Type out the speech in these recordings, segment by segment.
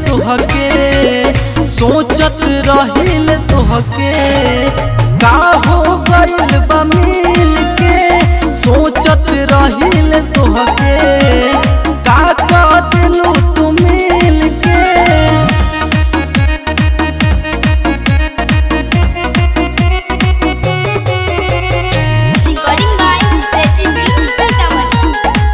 तोहके सोचत रहिल तोहके का हो गइल बा मिल के सोचत रहिल तोहके का कह दिलू तू मिल के Recording by Seti Sitaman.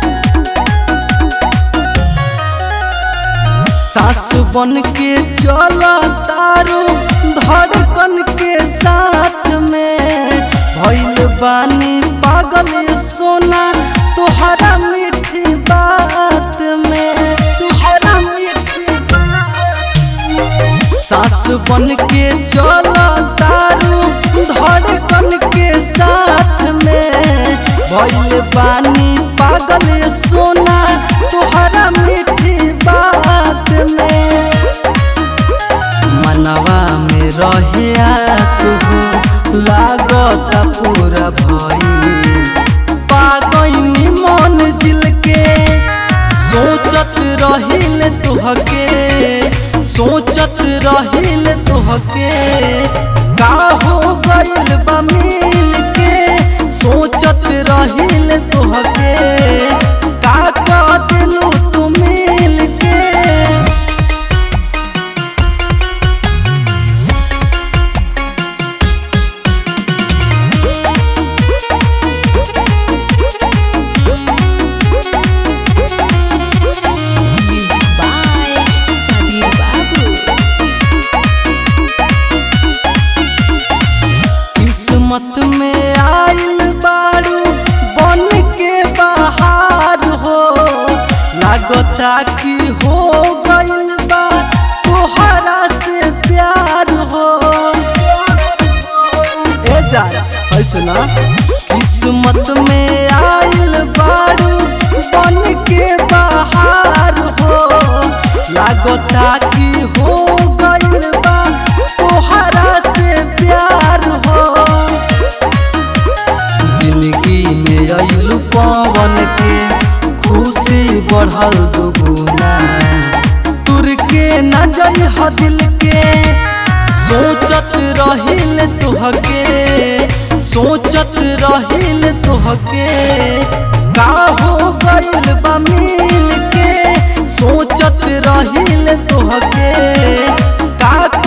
सास बन के चला तारू धड़कन के साथ में भइल बानी पागल ये सोना तुहरा मीठी बात में तुहरा मीठी बात में सास बन के चला तारू धड़कन के साथ में भइल बानी पागल ये सोना तुहरा मीठी बात में मनवा में रहे आंसू लागत पूरा भई पागनी मन जिल के सोचत रहिल तुहके सोचत रहिल तुहके का हो गइल बा मिल के सोचत रहिल तुहके का कह दिलू तू मिल के Music by Sabir Babu. किस्मत में आइल बारू बन के बाहर हो लागता कि हो गइल बा तोहरा से प्यार हो ए जा ऐसे ना किस्मत में आइल बारू बन के बाहर हो लागता कि हो गइल बा तोहरा से प्यार हो जिंदगी में अइलू पवन के खुशी बढ़ल दुगुना तुर के न जई ह दिल के सोचत रहिल तुहके सोचत रहिल तुहके का हो गइल बा मिल के सोचत रहिल तुहके का